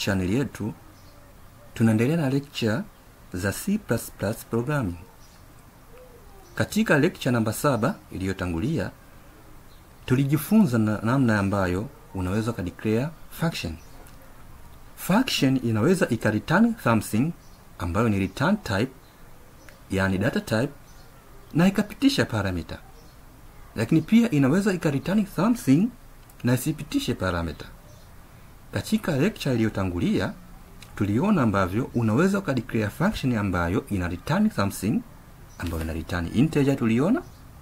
channel yetu tunaendelea na lecture za C++ programming. Katika lecture namba saba iliyotangulia tulijifunza na namna ambayo unaweza ukadeclare function. Function inaweza ikareturn something ambayo ni return type, yani data type, na ikapitisha parameter, lakini pia inaweza ikareturn something na isipitishe parameter. Katika lecture iliyotangulia tuliona ambavyo unaweza ukadeclare function ambayo ina return something ambayo ina return integer tuliona,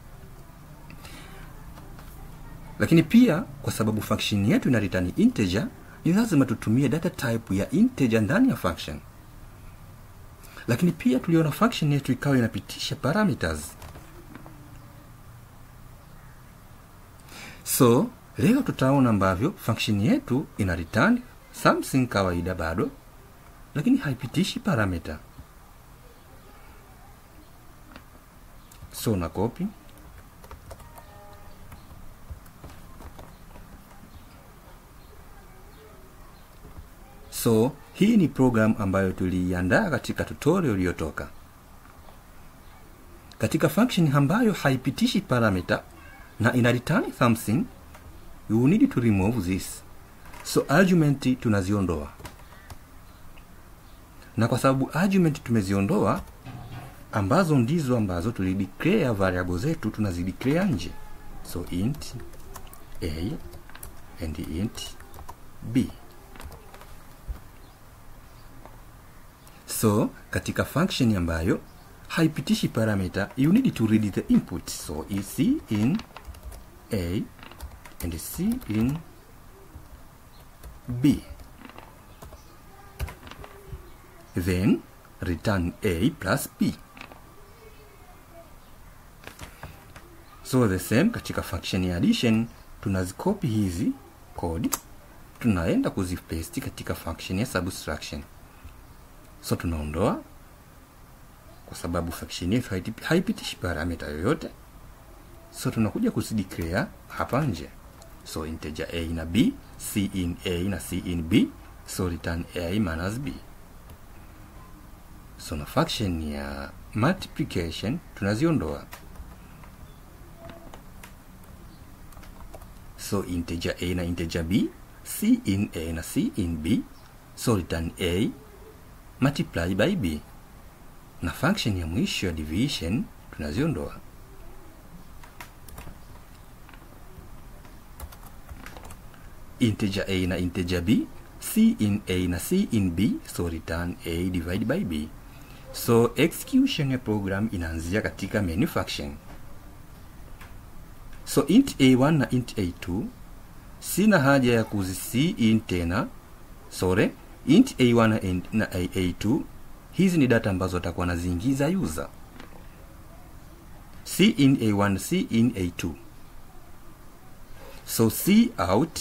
lakini pia kwa sababu function yetu ina return integer, ni lazima tutumie data type ya integer ndani ya function. Lakini pia tuliona function yetu ikawa inapitisha parameters. So leo tutaona ambavyo function yetu ina return something kawaida bado, lakini haipitishi parameter. So na copy So hii ni program ambayo tuliiandaa katika tutorial iliyotoka. Katika function ambayo haipitishi parameter na ina return something, you need to remove this. So argument tunaziondoa, na kwa sababu argument tumeziondoa, ambazo ndizo ambazo tulideclare variable zetu, tunazideclare nje. So int a and int b. So katika function ambayo haipitishi parameter, you need to read the input. So c in a and c in b, then return a plus b. So the same katika function ya addition, tunazikopi hizi code tunaenda kuzipaste katika function ya subtraction. So tunaondoa kwa sababu function yetu haipitishi parameter yoyote, so tunakuja kuzideclare hapa nje. So integer a na b, c in a na c in b, so return a minus b. So na function ya multiplication tunaziondoa, so integer a na integer b, c in a na c in b, so return a multiply by b na function ya mwisho ya division tunaziondoa. Integer a na integer b, c in a na c in b, so return a divide by b. So execution ya program inaanzia katika main function. So int a1 na int a2 sina haja ya kuzi in tena, sorry int a1 na a2 hizi ni data ambazo atakuwa anaziingiza user. c in a1 c in a2, so c out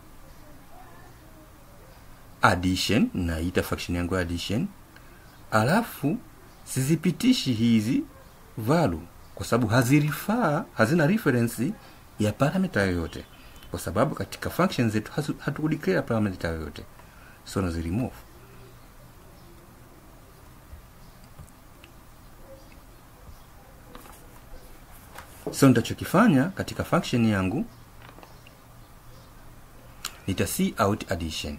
addition, naita function yangu addition, alafu sizipitishi hizi value kwa sababu hazirifaa, hazina reference ya parameter yoyote, kwa sababu katika function zetu hatukudeclare parameter yoyote so naziremove. So nitachokifanya katika function yangu nita c out addition,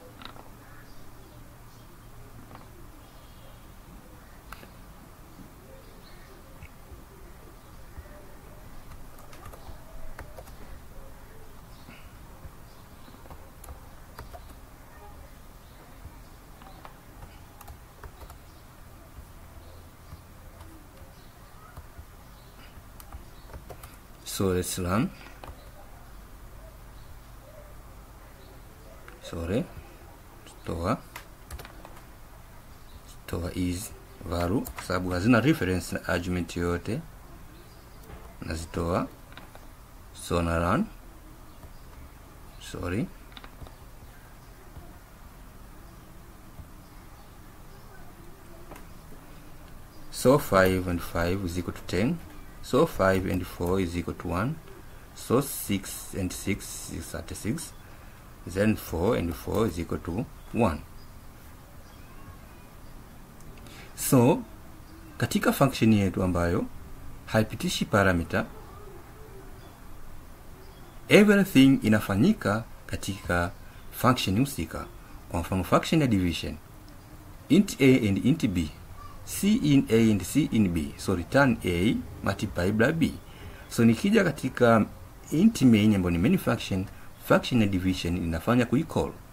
so let's run. Sorry, store store is value, sababu hazina reference na argument yoyote, nazitoa. So na run, sorry so 5 and 5 is equal to 10 so 5 and 4 is equal to 1 so 6 and 6 is 36 then 4 and 4 is equal to 1 so katika function yetu ambayo haipitishi parameter everything inafanyika katika function husika kwa mfano function ya division int a and int b c in a and c in b so return a multiply by b so nikija katika int main ambayo ni main function function ya division inafanya kuicall